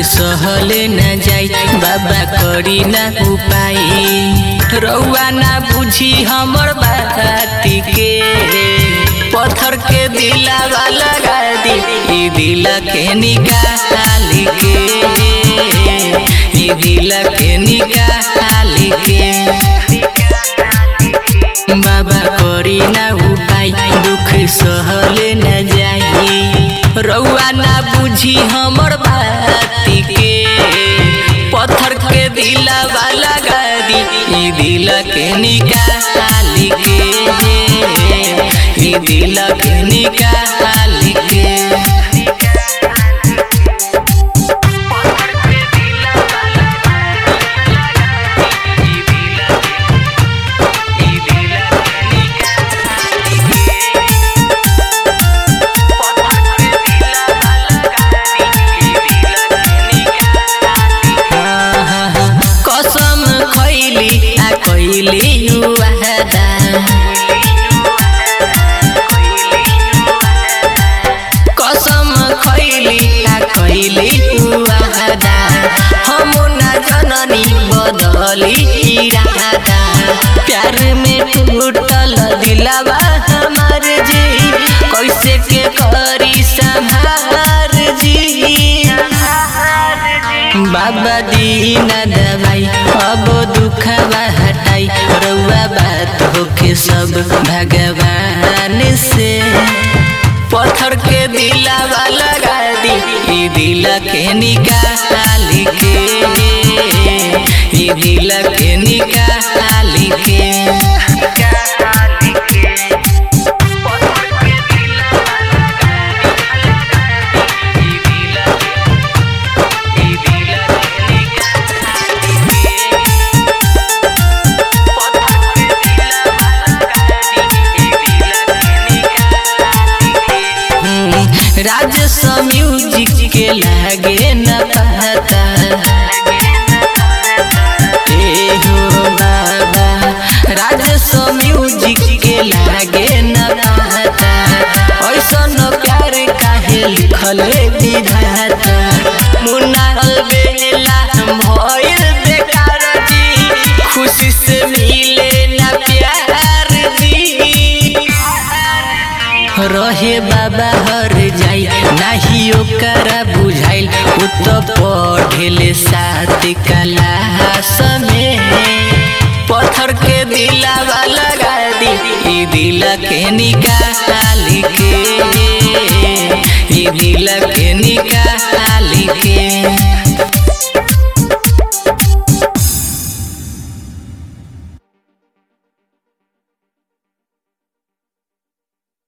सहले न जाई बाबा करी ना उपाय रउआ ना बुझी हमर बाती के पत्थर के दिलावा लगा दी ई दिल के निकाल के ई दिल के निकाल के बाबा करी ना उपाय दुख सहले न जाई रउआ ना बुझी हमर बाती के पत्थर के दिलावा लगा दी ई दिल के निकाल के ई दिल के निकाल के कसम खैली आ कैली वादा कसम खैली आ कैली वादा हम ना जननी बदली इरादा प्यार में टूटल दिलावा हमार जी कैसे के करी संभार जी बाबा दीना दवाई अब दुखवा हटाई रउआ बात होके सब भगवान से पत्थर के दिलावा लगा दी ई दिल के निकाल के ई दिल के निकाल के राजस्व म्यूजिक के लागे न पता ए हो बाबा राजस्व म्यूजिक के लागे न पता ऐसन प्यार काहे लिखल विधाता मुन्ना बेला भइल बेकार जी खुशी से मिले ना प्यार जी रहे बाबा हर जाई नाही ओकरा बुझाइल उ तो पढ़ेले साथ क्लास में पत्थर के दिलावा लगा दी ई दिल के निकाल के ई दिल के निकाल